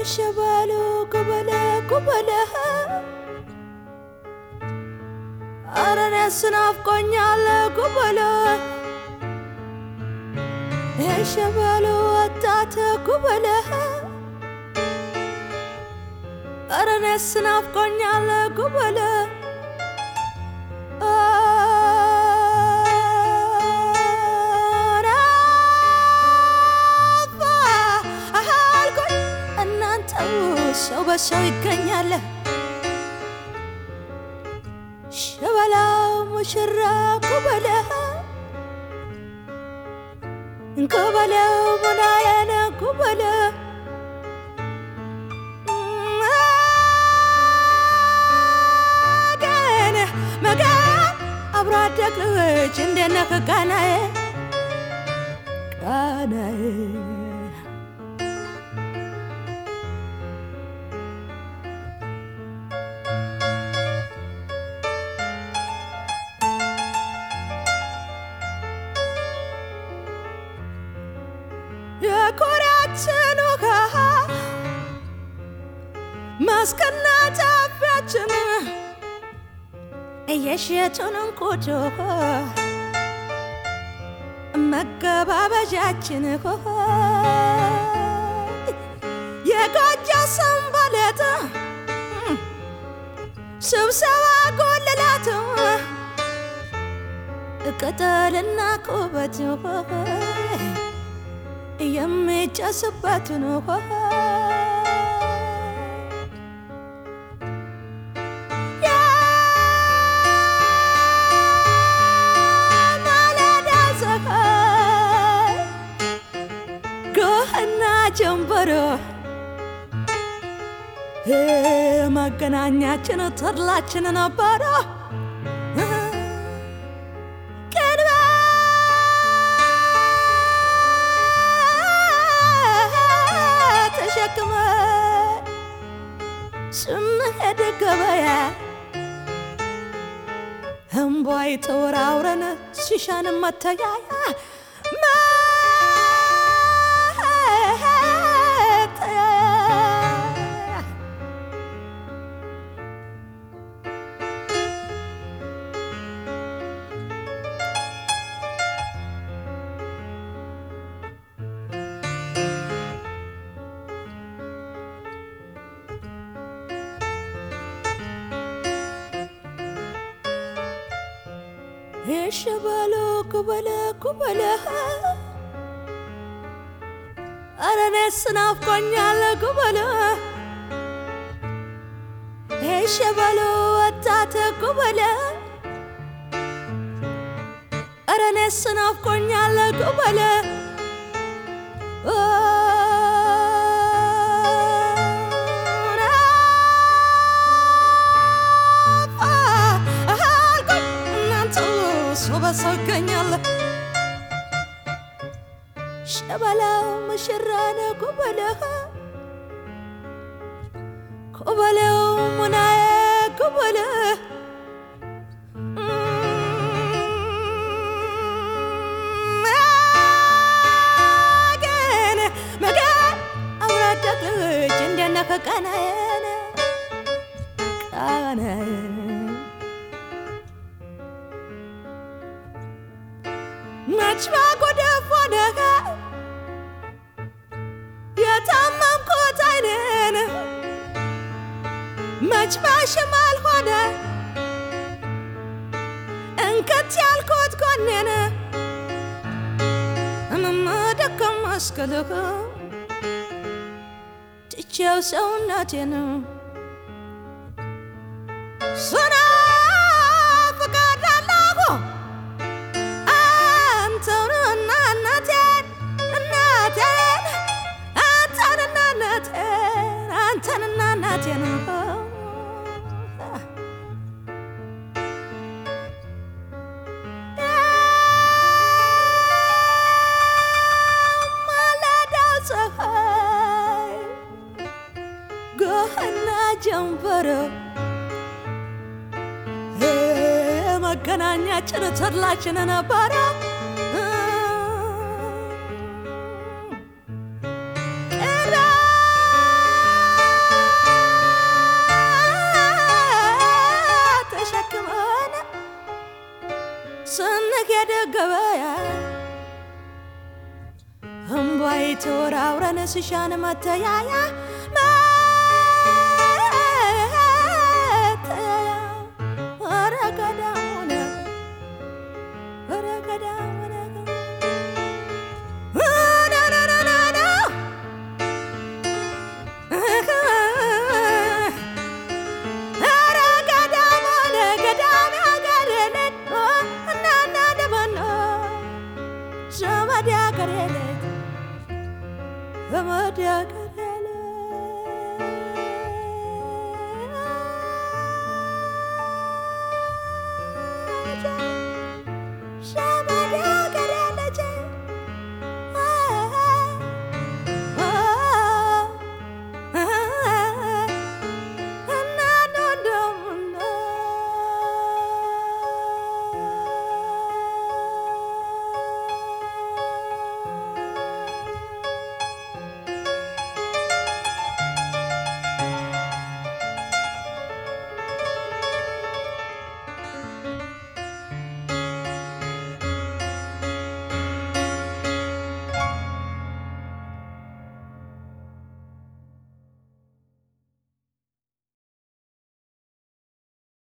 የሸባሉ ጉበለ ጉበለ ኧረ እኔስ ናፍቆኛል ጉበለ የሸባሉ ወጣት ጉበለ ኧረ እኔስ ናፍቆኛል ጉበለ አልኩኝ እናንተው ሰው በሰው ይገኛል ሸበላው ሙሽራ ኩበለ ኩበለው ሙናየነ ኩበለ መገን መገን አብሮ አደግ ልጅ እንደነህ ቃናዬ ቃናዬ የኮሪያችን ውሃ ማስከና ጫፊያችን እየሸጡን እንቁጮ መገባበዣችን የጎጆ ሰንበሌጥ ስብሰባ ጎልላት ቅጠልና ቁበት የሚጨስበትን የማለዳ ፀሐይ ጎህና ጀንበሮ መገናኛችን ተድላችን ነበረ ቅድመ ተሸክመ ስንሄድ ገበያ እምቧይ ተወራውረን ሲሻን መተያያ መተያያ የሸበሎ ኩበለ ኩበለ ኧረ እኔስ ናፍቆኛል ኩበለ የሸበሎ ወጣት ኩበለ ኧረ እኔስ ናፍቆኛል ኩበለ አልኩኝ እናንተ ሰው በሰው ይገኛል ሸበላው ሙሽራ ነው ኩበለ ኩበለው ሙናዬ ኩበለ መገን መገን አብሮ አደግ ልጅ እንደነህ ቃናዬን ቃናዬን መች ባጎደፍ ሆነህ የታመምኩት አይኔን መች ባሽማል ሆነ እንከት ያልኩት ጎኔን እምመደከም መስቀልህ ትቼው ሰውነቴን ስናፍቃለሁ አንተንና እናቴን እናቴን አንተንና እናቴን አንተንና እናቴን ማለዳው ፀሐይ ጎህና ጀንበሮ መገናኛችን ተድላችን ነበረ ስንሄድ ገበያ እምቧይ ተወራውረን ስሻን መተያያ መተያያ ኧረ ገዳሙን ኧረ ገዳሙን